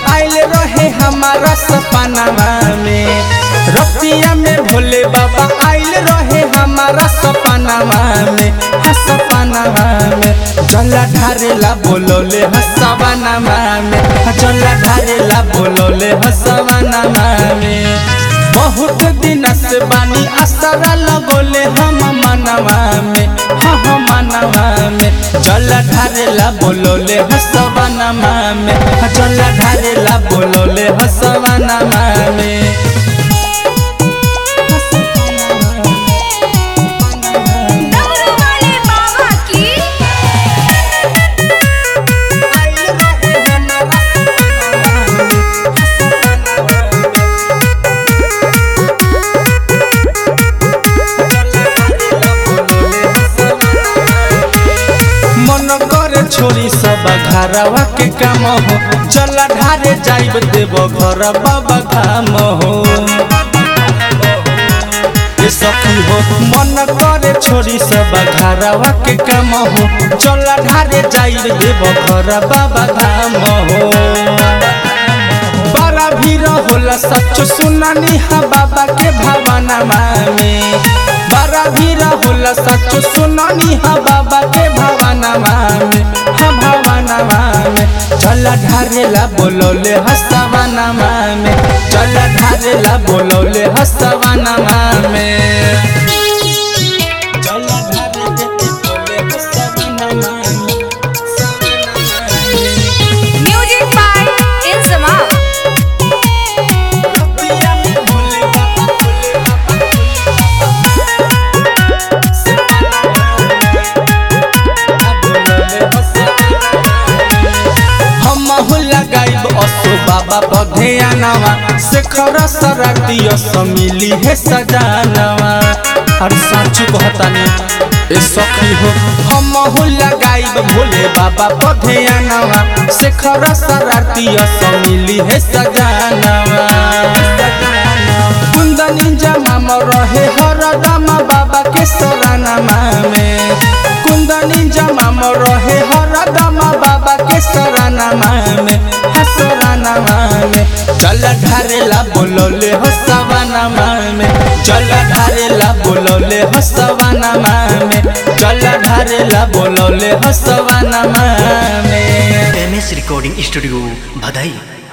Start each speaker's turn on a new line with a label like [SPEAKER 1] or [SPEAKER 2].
[SPEAKER 1] आइल रहे हमारा सपनावा में रतिया में भोले बाबा आइल रहे हमारा सपनावा में हा सपनावा में जला ढारेला बोलोले हसवानावा में हा जला ढारेला बोलोले हसवानावा में बहुत दिन से बानी असरा लगोले हम मनवा में हाँ हम मनवा में जल ढारेला बोलोले हसवानावा में हाँ जल ढारेला बोलोले हसवानावा में
[SPEAKER 2] डमरू वाले बाबा की
[SPEAKER 1] मन करे छोरी सब घरवा के काम हो चला ढारे जाइब देव घर बाबा धाम हो ये सखी हो मन करे छोरी सब घरवा के काम हो चला ढारे जाइब देव घर बाबा धाम हो बड़ा भीड़ होला सच सुनानी हा बाबा के भावना में बड़ा भीड़ होला सच सुनानी हा बाबा के भावना में हा भावना में चल ढारेला बोलौले हसवाना में चल ढारेला बोलौले हसवाना में चल ढारेला बोलौले हसवाना में
[SPEAKER 2] म्यूजिक बाय इंसमा
[SPEAKER 1] रतिया में भोले बाबा भोले बाबा हम लगाइब असो बाबा बधेयानवा शेखर सरातिय समिली है सजानवा अरे साचू कहतानी ए सखी हो हम लगाइब भोले बाबा बधेयानवा शेखर सरातिय समिली है सजानवा कुंदनी जमा रहे हरदम बाबा के सरानमा में कुंदनी जमा रहे हरदम बाबा के सरानमा में हसरानमा में चल ढारेला बोलौले हसवानामा में चल ढारेला बोलौले हसवानामा में चल ढारेला बोलौले हसवानामा में
[SPEAKER 3] एम एस रिकॉर्डिंग स्टूडियो भदई